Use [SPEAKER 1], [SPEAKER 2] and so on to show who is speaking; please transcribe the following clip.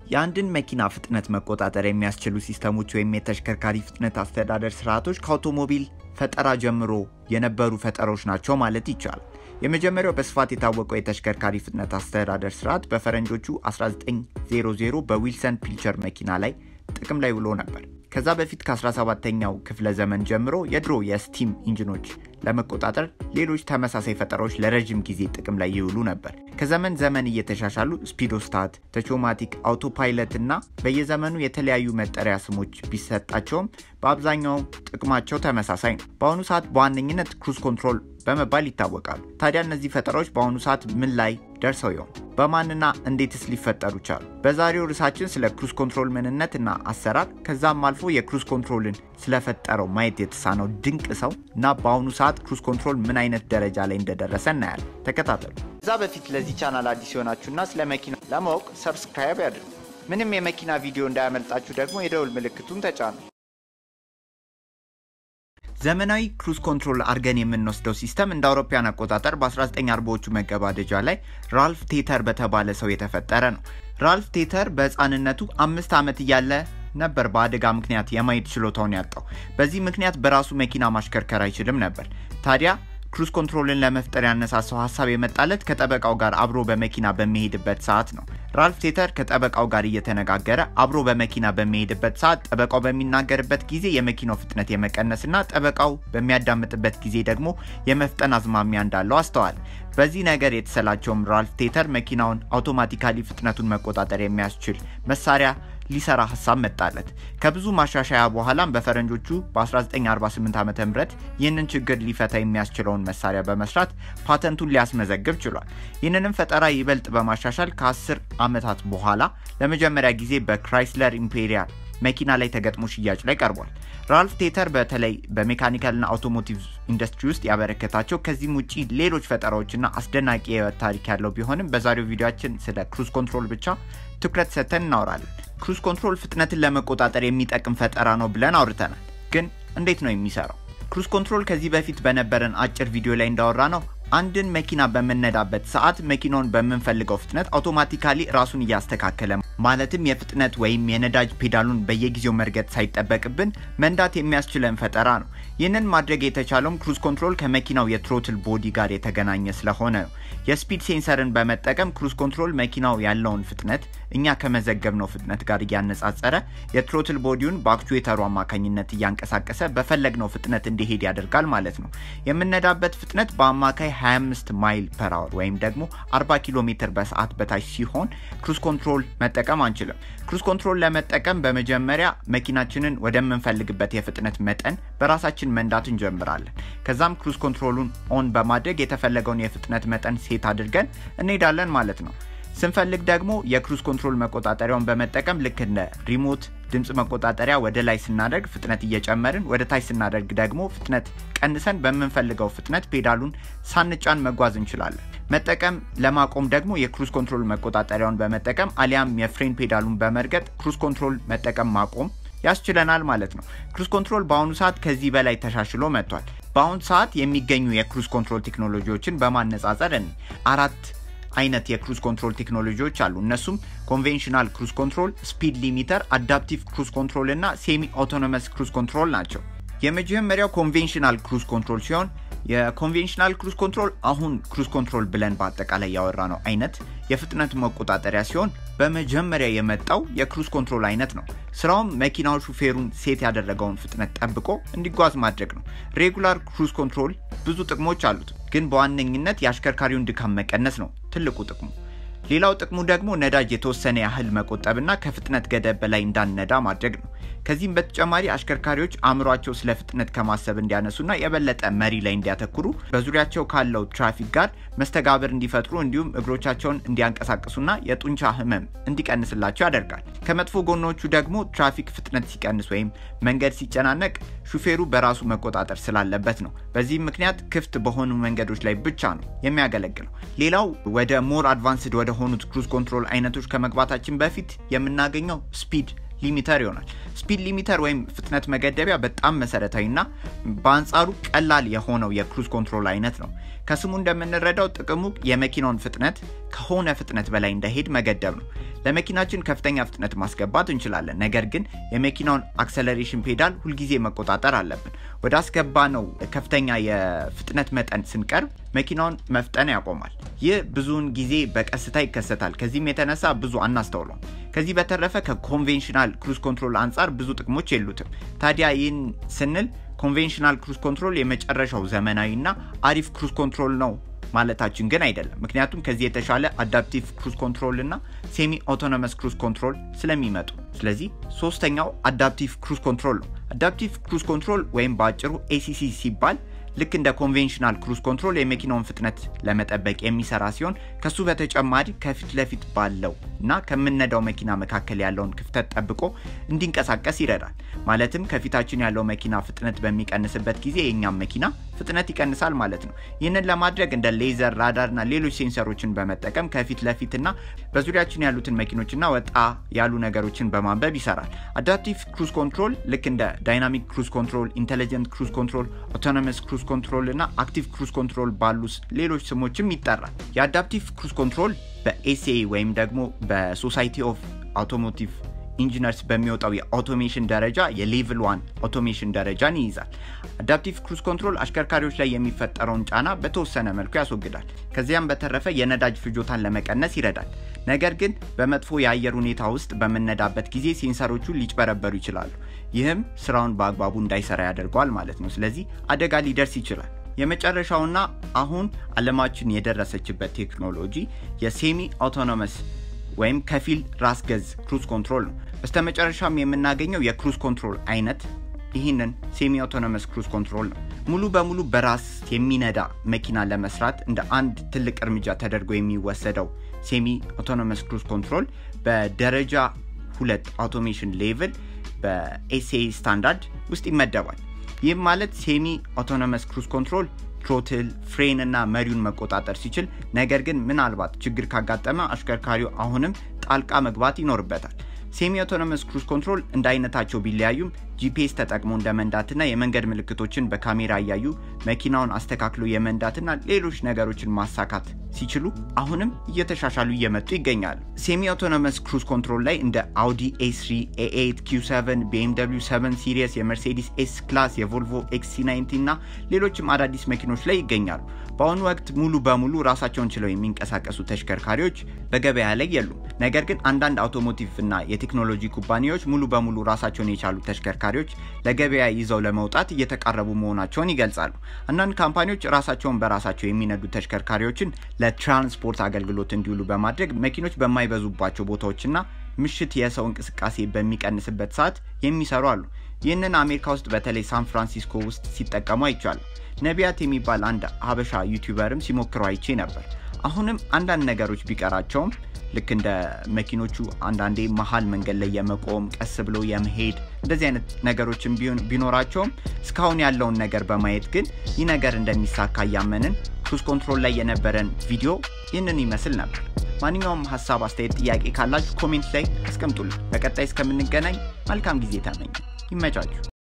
[SPEAKER 1] የአንድን መኪና ፍጥነት መቆጣጠር የሚያስችሉ ሲስተሞች ወይም የተሽከርካሪ ፍጥነት አስተዳደር ስርዓቶች ከአውቶሞቢል ፈጠራ ጀምሮ የነበሩ ፈጠሮች ናቸው ማለት ይቻላል። የመጀመሪያው በስፋት የታወቀው የተሽከርካሪ ፍጥነት አስተዳደር ስርዓት በፈረንጆቹ 1900 በዊልሰን ፒልቸር መኪና ላይ ጥቅም ላይ ውሎ ነበር። ከዛ በፊት ከ17ኛው ክፍለ ዘመን ጀምሮ የድሮ የስቲም ኢንጂኖች ለመቆጣጠር ሌሎች ተመሳሳይ ፈጠራዎች ለረዥም ጊዜ ጥቅም ላይ ይውሉ ነበር። ከዘመን ዘመን እየተሻሻሉ ስፒዶስታት፣ ተቾማቲክ፣ አውቶፓይለት እና በየዘመኑ የተለያዩ መጠሪያ ስሞች ቢሰጣቸውም በአብዛኛው ጥቅማቸው ተመሳሳይ ነው። በአሁኑ ሰዓት በዋነኝነት ክሩዝ ኮንትሮል በመባል ይታወቃሉ። ታዲያ እነዚህ ፈጠራዎች በአሁኑ ሰዓት ምን ላይ ደርሰው ይሆን? በማንና እንዴትስ ሊፈጠሩ ቻሉ? በዛሬው ርዕሳችን ስለ ክሩዝ ኮንትሮል ምንነት እና አሰራር ከዛም አልፎ የክሩዝ ኮንትሮልን ስለፈጠረው ማየት የተሳነው ድንቅ ሰው እና በአሁኑ ሰዓት ክሩዝ ኮንትሮል ምን አይነት ደረጃ ላይ እንደደረሰ እናያለን። ተከታተሉ። ከዛ በፊት ለዚህ ቻናል አዲስ የሆናችሁና ስለ መኪና ለማወቅ ሰብስክራይብ ያድርጉ። ምንም የመኪና ቪዲዮ እንዳያመልጣችሁ ደግሞ የደውል ምልክቱን ተጫኑ። ዘመናዊ ክሩዝ ኮንትሮል አድርገን የምንወስደው ሲስተም እንደ አውሮፓውያን አቆጣጠር በ1940ዎቹ መገባደጃ ላይ ራልፍ ቴተር በተባለ ሰው የተፈጠረ ነው። ራልፍ ቴተር በሕፃንነቱ አምስት ዓመት እያለ ነበር በአደጋ ምክንያት የማየት ችሎታውን ያጣው። በዚህ ምክንያት በራሱ መኪና ማሽከርከር አይችልም ነበር። ታዲያ ክሩዝ ኮንትሮልን ለመፍጠር ያነሳሳው ሀሳብ የመጣለት ከጠበቃው ጋር አብሮ በመኪና በሚሄድበት ሰዓት ነው። ራልፍ ቴተር ከጠበቃው ጋር እየተነጋገረ አብሮ በመኪና በሚሄድበት ሰዓት ጠበቃው በሚናገርበት ጊዜ የመኪናው ፍጥነት የመቀነስና ጠበቃው በሚያዳምጥበት ጊዜ ደግሞ የመፍጠን አዝማሚያ እንዳለው አስተዋል። በዚህ ነገር የተሰላቸውም ራልፍ ቴተር መኪናውን አውቶማቲካሊ ፍጥነቱን መቆጣጠር የሚያስችል መሳሪያ ሊሰራ ሀሳብ መጣለት። ከብዙ ማሻሻያ በኋላም በፈረንጆቹ በ1948 ዓ ም ይህንን ችግር ሊፈታ የሚያስችለውን መሳሪያ በመስራት ፓተንቱን ሊያስመዘግብ ችሏል። ይህንንም ፈጠራ ይበልጥ በማሻሻል ከ10 ዓመታት በኋላ ለመጀመሪያ ጊዜ በክራይስለር ኢምፔሪያል መኪና ላይ ተገጥሞ ሽያጭ ላይ ቀርቧል። ራልፍ ቴተር በተለይ በሜካኒካልና አውቶሞቲቭ ኢንዱስትሪ ውስጥ ያበረከታቸው ከዚህም ውጭ ሌሎች ፈጠራዎችና አስደናቂ የህይወት ታሪክ ያለው ቢሆንም በዛሬው ቪዲዮችን ስለ ክሩዝ ኮንትሮል ብቻ ትኩረት ሰጥተን እናወራለን። ክሩዝ ኮንትሮል ፍጥነትን ለመቆጣጠር የሚጠቅም ፈጠራ ነው ብለን አውርተናል። ግን እንዴት ነው የሚሰራው? ክሩዝ ኮንትሮል ከዚህ በፊት በነበረን አጭር ቪዲዮ ላይ እንዳወራ ነው አንድን መኪና በምነዳበት ሰዓት መኪናውን በምንፈልገው ፍጥነት አውቶማቲካሊ ራሱን እያስተካከለ ማለትም የፍጥነት ወይም የነዳጅ ፔዳሉን በየጊዜው መርገጥ ሳይጠበቅብን መንዳት የሚያስችለን ፈጠራ ነው። ይህንን ማድረግ የተቻለውም ክሩዝ ኮንትሮል ከመኪናው የትሮትል ቦዲ ጋር የተገናኘ ስለሆነ ነው። የስፒድ ሴንሰርን በመጠቀም ክሩዝ ኮንትሮል መኪናው ያለውን ፍጥነት እኛ ከመዘገብነው ፍጥነት ጋር እያነጻጸረ የትሮትል ቦዲውን በአክቹዌተሩ አማካኝነት እያንቀሳቀሰ በፈለግነው ፍጥነት እንዲሄድ ያደርጋል ማለት ነው። የምነዳበት ፍጥነት በአማካይ 25 ማይል ፐር አወር ወይም ደግሞ 40 ኪሎ ሜትር በሰዓት በታች ሲሆን ክሩዝ ኮንትሮል መጠቀም አንችልም። ክሩዝ ኮንትሮል ለመጠቀም በመጀመሪያ መኪናችንን ወደምንፈልግበት የፍጥነት መጠን በራሳችን መንዳት እንጀምራለን። ከዛም ክሩዝ ኮንትሮሉን ኦን በማድረግ የተፈለገውን የፍጥነት መጠን ሴት አድርገን እንሄዳለን ማለት ነው። ስንፈልግ ደግሞ የክሩዝ ኮንትሮል መቆጣጠሪያውን በመጠቀም ልክ እንደ ሪሞት ድምፅ መቆጣጠሪያ ወደ ላይ ስናደርግ ፍጥነት እየጨመርን ወደ ታች ስናደርግ ደግሞ ፍጥነት ቀንሰን በምንፈልገው ፍጥነት ፔዳሉን ሳንጫን መጓዝ እንችላለን። መጠቀም ለማቆም ደግሞ የክሩዝ ኮንትሮል መቆጣጠሪያውን በመጠቀም አሊያም የፍሬን ፔዳሉን በመርገጥ ክሩዝ ኮንትሮል መጠቀም ማቆም ያስችለናል ማለት ነው። ክሩዝ ኮንትሮል በአሁኑ ሰዓት ከዚህ በላይ ተሻሽሎ መጥቷል። በአሁኑ ሰዓት የሚገኙ የክሩዝ ኮንትሮል ቴክኖሎጂዎችን በማነጻጸር እኔ አራት አይነት የክሩዝ ኮንትሮል ቴክኖሎጂዎች አሉ። እነሱም ኮንቬንሽናል ክሩዝ ኮንትሮል፣ ስፒድ ሊሚተር፣ አዳፕቲቭ ክሩዝ ኮንትሮል እና ሴሚ አውቶኖመስ ክሩዝ ኮንትሮል ናቸው። የመጀመሪያው ኮንቬንሽናል ክሩዝ ኮንትሮል ሲሆን የኮንቬንሽናል ክሩዝ ኮንትሮል አሁን ክሩዝ ኮንትሮል ብለን በአጠቃላይ ያወራ ነው አይነት የፍጥነት መቆጣጠሪያ ሲሆን በመጀመሪያ የመጣው የክሩዝ ኮንትሮል አይነት ነው። ስራውም መኪናው ሹፌሩን ሴት ያደረገውን ፍጥነት ጠብቆ እንዲጓዝ ማድረግ ነው። ሬጉላር ክሩዝ ኮንትሮል ብዙ ጥቅሞች አሉት፣ ግን በዋነኝነት የአሽከርካሪውን ድካም መቀነስ ነው ትልቁ ጥቅሙ። ሌላው ጥቅሙ ደግሞ ነዳጅ የተወሰነ ያህል መቆጠብና ከፍጥነት ገደብ በላይ እንዳንነዳ ማድረግ ነው። ከዚህም በተጨማሪ አሽከርካሪዎች አእምሯቸው ስለ ፍጥነት ከማሰብ እንዲያነሱና የበለጠ መሪ ላይ እንዲያተኩሩ በዙሪያቸው ካለው ትራፊክ ጋር መስተጋብር እንዲፈጥሩ እንዲሁም እግሮቻቸውን እንዲያንቀሳቅሱና የጡንቻ ህመም እንዲቀንስላቸው ያደርጋል። ከመጥፎ ጎኖቹ ደግሞ ትራፊክ ፍጥነት ሲቀንስ ወይም መንገድ ሲጨናነቅ ሹፌሩ በራሱ መቆጣጠር ስላለበት ነው። በዚህም ምክንያት ክፍት በሆኑ መንገዶች ላይ ብቻ ነው የሚያገለግለው። ሌላው ወደ ሞር አድቫንስድ ወደ ሆኑት ክሩዝ ኮንትሮል አይነቶች ከመግባታችን በፊት የምናገኘው ስፒድ ሊሚተር ይሆናል። ስፒድ ሊሚተር ወይም ፍጥነት መገደቢያ በጣም መሰረታዊና በአንጻሩ ቀላል የሆነው የክሩዝ ኮንትሮል አይነት ነው። ከስሙ እንደምንረዳው ጥቅሙ የመኪናውን ፍጥነት ከሆነ ፍጥነት በላይ እንዳይሄድ መገደብ ነው። ለመኪናችን ከፍተኛ ፍጥነት ማስገባት እንችላለን። ነገር ግን የመኪናውን አክሰለሬሽን ፔዳል ሁልጊዜ መቆጣጠር አለብን። ወደ አስገባ ነው ከፍተኛ የፍጥነት መጠን ስንቀርብ መኪናውን መፍጠን ያቆማል። ይህ ብዙውን ጊዜ በቀስታ ይከሰታል። ከዚህም የተነሳ ብዙ አናስተውለውም። ከዚህ በተረፈ ከኮንቬንሽናል ክሩዝ ኮንትሮል አንጻር ብዙ ጥቅሞች የሉትም። ታዲያ ይህን ስንል ኮንቬንሽናል ክሩዝ ኮንትሮል የመጨረሻው ዘመናዊና አሪፍ ክሩዝ ኮንትሮል ነው ማለታችን ግን አይደለም። ምክንያቱም ከዚህ የተሻለ አዳፕቲቭ ክሩዝ ኮንትሮል እና ሴሚ ኦቶኖመስ ክሩዝ ኮንትሮል ስለሚመጡ። ስለዚህ ሶስተኛው አዳፕቲቭ ክሩዝ ኮንትሮል ነው። አዳፕቲቭ ክሩዝ ኮንትሮል ወይም በአጭሩ ኤሲሲ ሲባል ልክ እንደ ኮንቬንሽናል ክሩዝ ኮንትሮል የመኪናውን ፍጥነት ለመጠበቅ የሚሰራ ሲሆን ከሱ በተጨማሪ ከፊት ለፊት ባለው እና ከምነዳው መኪና መካከል ያለውን ክፍተት ጠብቆ እንዲንቀሳቀስ ይረዳል። ማለትም ከፊታችን ያለው መኪና ፍጥነት በሚቀንስበት ጊዜ የእኛም መኪና ፍጥነት ይቀንሳል ማለት ነው። ይህንን ለማድረግ እንደ ሌዘር፣ ራዳር እና ሌሎች ሴንሰሮችን በመጠቀም ከፊት ለፊትና በዙሪያችን ያሉትን መኪኖችና ወጣ ያሉ ነገሮችን በማንበብ ይሰራል። አዳፕቲቭ ክሩዝ ኮንትሮል ልክ እንደ ዳይናሚክ ክሩዝ ኮንትሮል፣ ኢንቴሊጀንት ክሩዝ ኮንትሮል፣ ኦቶኖመስ ክሩዝ ኮንትሮል እና አክቲቭ ክሩዝ ኮንትሮል ባሉ ሌሎች ስሞችም ይጠራል። የአዳፕቲቭ ክሩዝ ኮንትሮል በኤሲኤ ወይም ደግሞ በሶሳይቲ ኦፍ አውቶሞቲቭ ኢንጂነርስ በሚወጣው የአውቶሜሽን ደረጃ የሌቭል ዋን አውቶሜሽን ደረጃን ይይዛል። አዳፕቲቭ ክሩዝ ኮንትሮል አሽከርካሪዎች ላይ የሚፈጠረውን ጫና በተወሰነ መልኩ ያስወግዳል። ከዚያም በተረፈ የነዳጅ ፍጆታን ለመቀነስ ይረዳል። ነገር ግን በመጥፎ የአየር ሁኔታ ውስጥ በምነዳበት ጊዜ ሴንሰሮቹ ሊጭበረበሩ ይችላሉ። ይህም ስራውን በአግባቡ እንዳይሰራ ያደርገዋል ማለት ነው። ስለዚህ አደጋ ሊደርስ ይችላል። የመጨረሻውና አሁን አለማችን የደረሰችበት ቴክኖሎጂ የሴሚ አውቶኖመስ ወይም ከፊል ራስ ገዝ ክሩዝ ኮንትሮል ነው። በስተመጨረሻም የምናገኘው የክሩዝ ኮንትሮል አይነት ይህንን ሴሚ አውቶኖመስ ክሩዝ ኮንትሮል ነው። ሙሉ በሙሉ በራስ የሚነዳ መኪና ለመስራት እንደ አንድ ትልቅ እርምጃ ተደርጎ የሚወሰደው ሴሚ አውቶኖመስ ክሩዝ ኮንትሮል በደረጃ ሁለት አውቶሜሽን ሌቭል በኤስኤ ስታንዳርድ ውስጥ ይመደባል። ይህም ማለት ሴሚ አውቶኖመስ ክሩዝ ኮንትሮል ትሮትል፣ ፍሬን እና መሪውን መቆጣጠር ሲችል፣ ነገር ግን ምናልባት ችግር ካጋጠመ አሽከርካሪው አሁንም ጣልቃ መግባት ይኖርበታል። ሴሚ አውቶኖመስ ክሩዝ ኮንትሮል እንደ አይነታቸው ቢለያዩም ጂፒኤስ ተጠቅሞ እንደ መንዳትና የመንገድ ምልክቶችን በካሜራ እያዩ መኪናውን አስተካክሎ የመንዳትና ሌሎች ነገሮችን ማሳካት ሲችሉ አሁንም እየተሻሻሉ እየመጡ ይገኛሉ። ሴሚ አውቶኖመስ ክሩዝ ኮንትሮል ላይ እንደ አውዲ ኤ3፣ ኤ8፣ ኪው7፣ ቢኤምደብሊው 7 ሲሪየስ፣ የመርሴዲስ ኤስ ክላስ፣ የቮልቮ ኤክሲ90 እና ሌሎችም አዳዲስ መኪኖች ላይ ይገኛሉ። በአሁኑ ወቅት ሙሉ በሙሉ ራሳቸውን ችለው የሚንቀሳቀሱ ተሽከርካሪዎች በገበያ ላይ የሉም። ነገር ግን አንዳንድ አውቶሞቲቭ እና የቴክኖሎጂ ኩባንያዎች ሙሉ በሙሉ ራሳቸውን የቻሉ ተሽከርካሪዎች ለገበያ ይዘው ለመውጣት እየተቃረቡ መሆናቸውን ይገልጻሉ። አንዳንድ ካምፓኒዎች ራሳቸውን በራሳቸው የሚነዱ ተሽከርካሪዎችን ለትራንስፖርት አገልግሎት እንዲውሉ በማድረግ መኪኖች በማይበዙባቸው ቦታዎችና ምሽት የሰው እንቅስቃሴ በሚቀንስበት ሰዓት የሚሰሩ አሉ። ይህንን አሜሪካ ውስጥ በተለይ ሳን ፍራንሲስኮ ውስጥ ሲጠቀሙ አይቻሉ። ነቢያት የሚባል አንድ ሀበሻ ዩቲዩበርም ሲሞክረው አይቼ ነበር። አሁንም አንዳንድ ነገሮች ቢቀራቸውም ልክ እንደ መኪኖቹ አንዳንዴ መሀል መንገድ ላይ የመቆም ቀስ ብሎ የመሄድ እንደዚህ አይነት ነገሮችን ቢኖራቸውም እስካሁን ያለውን ነገር በማየት ግን ይህ ነገር እንደሚሳካ እያመንን ክሩዝ ኮንትሮል ላይ የነበረን ቪዲዮ ይህንን ይመስል ነበር። ማንኛውም ሀሳብ፣ አስተያየት፣ ጥያቄ ካላችሁ ኮሜንት ላይ አስቀምጡልን። በቀጣይ እስከምንገናኝ መልካም ጊዜ ተመኘ። ይመቻችሁ።